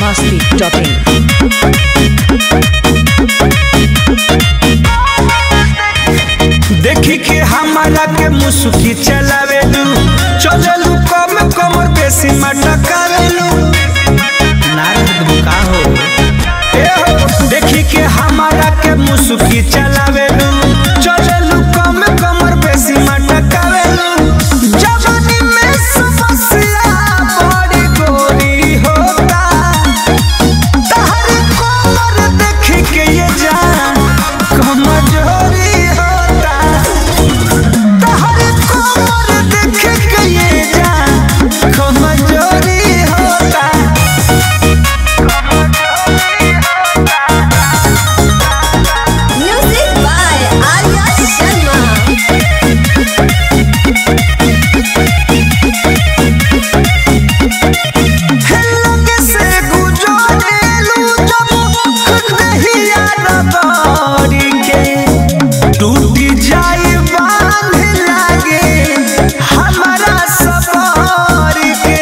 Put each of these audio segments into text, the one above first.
masti.in. देखी के हमारा के मुसुकी चलावेलू चलेलू कम कमर बेसी मटकावेलू नारद बुका हो ए हो देखी के हमारा के मुसुकी चलावेलू चलेलू कम कमर बेसी मटकावेलू जवानी में समस्या बड़ी गोरी होता तहरी कोमर देखी के ये जान कमजोरी होता तहरी कोमर देखी के ये जान कमजोरी होता Music by Arya Sharma. लगे से गुजरेलू जब नहिया रगड़ी के टूटी जाई बांध लागे हमारा सफर के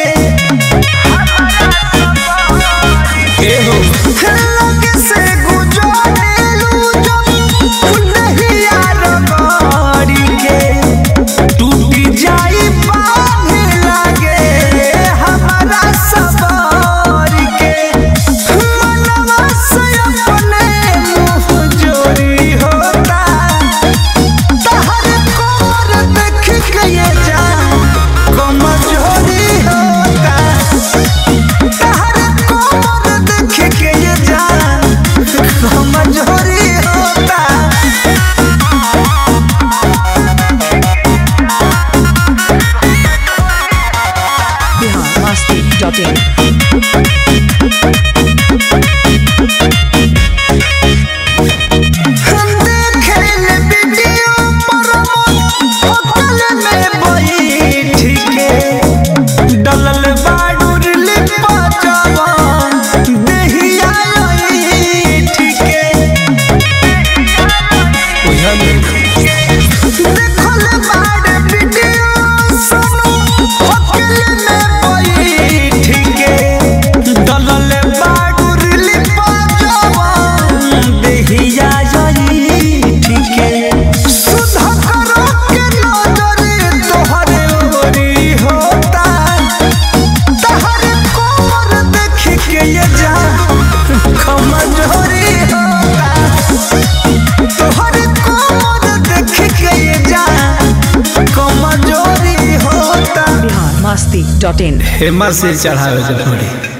एहो लगे से गुजरेलू जब नहिया रगड़ी के टूटी जाई बांध लागे हमारा सफर के मनवा से अपने मुँह जोरी होता तहर कोर देख के ये जान कमजोरी होता तहर कोर देख के ये जान कमजोरी होता Bihar masti.in. हम देखेल वीडियो पर होटल में बैठ के डलल बाडूर लिपा जवान देहिया ऐठ के देखल बाड वीडियो सुनो होटल में बैठ के डलल बाडूर लिपा जवान देहिया ऐठ के सुधा करो के नजर तोहरे ओरी होता तहरे कोमर देख के ये जा कमजोरी होता तोहरे कोमर देख के ये जा कमजोरी होता Bihar masti.in. हेमा से चढ़ावे के पड़ी